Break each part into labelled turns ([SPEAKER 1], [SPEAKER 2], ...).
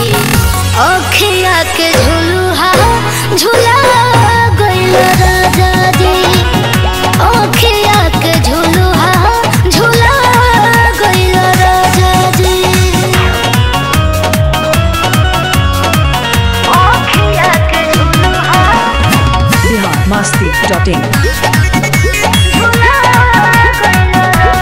[SPEAKER 1] अखिया के झुलुहा झुला गइल राजा जी अखिया के झुलुहा झुला गइल राजा जी अखिया के झुलुहा
[SPEAKER 2] बिहार मस्ती डॉट इन
[SPEAKER 1] झुला गइल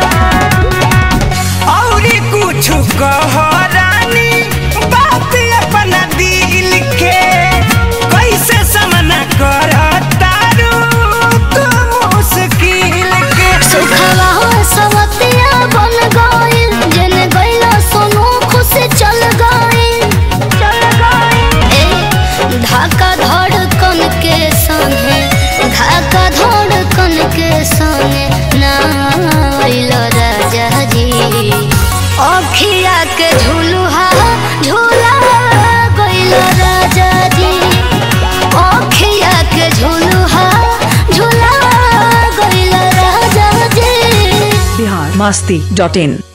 [SPEAKER 3] औरी कुछ कह रानी बात अपना दिल के कैसे समना कर तारू तू मुश्किल के
[SPEAKER 1] सुखवा सवतिया बन गइल जन गइला सोनू खुश चल गइल चल गइल ए धाका धड़कन के संगे धाका धड़कन के संगे नाइल राजा जी अखिया के झुलुहा झूला गइल राजा जी अखिया के झुलुहा झूला गइल राजा जी
[SPEAKER 2] बिहार मस्ती डॉट इन